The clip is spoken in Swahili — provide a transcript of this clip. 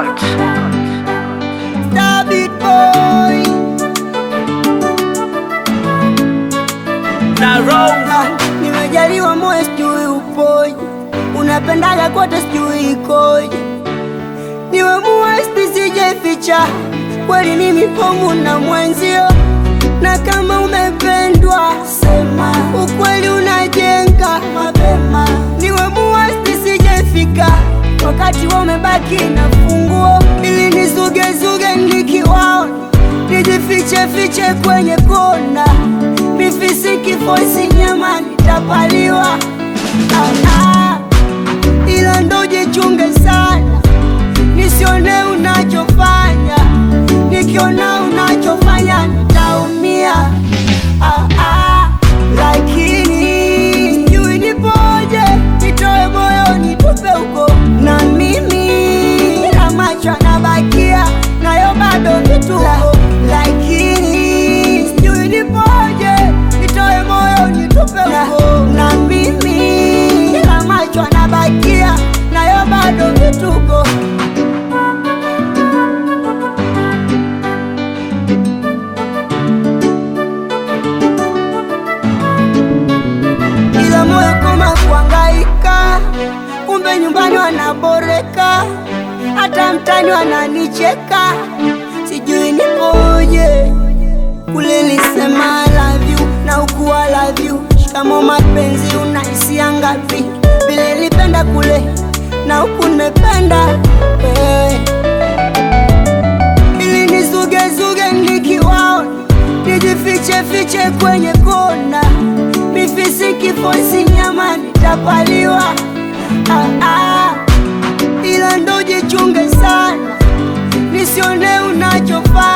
Records. Star Beat Boy. na Rose Ah, nimejaliwa moyo sijui upoje, unapendaga kote sijui ikoje, niwe muwesti sijeficha, kweli ni mipomu na mwenzio, na kama umependwa sema ukweli unajenga mapema, niwe muwesti sijefika, wakati wa umebaki na funguo, ili nizugezuge nikiwaona nijifiche fiche kwenye kona, mifisiki foisi nyama nitapaliwa. Ah, ah. Ila ndo jichunge sana, nisione unachofanya, nikiona unachofanya nitaumia. Ah, ah. Lakini sijui nipoje, nitoe moyo nitupe huko, na mimi na macho anabakia nayo bado vituko, lakini sijui nipoje, nitoe moyo nitupe huko, na mimi na macho anabakia nayo bado vituko. ila moyo koma kuangaika, kumbe nyumbani wanaboreka, hata mtani wananicheka, sijui nipoje. Kule lisema I love you na huku I love you, shikamo mapenzi unahisia ngapi? Vile nilipenda kule na huku nimependa wewe ili nizugezuge nikiwaona, nijifiche fiche kwenye kona, mifisiki foisi nyama nitapaliwa. Ah, ah. Ila ndo jichunge sana, nisione unachofanya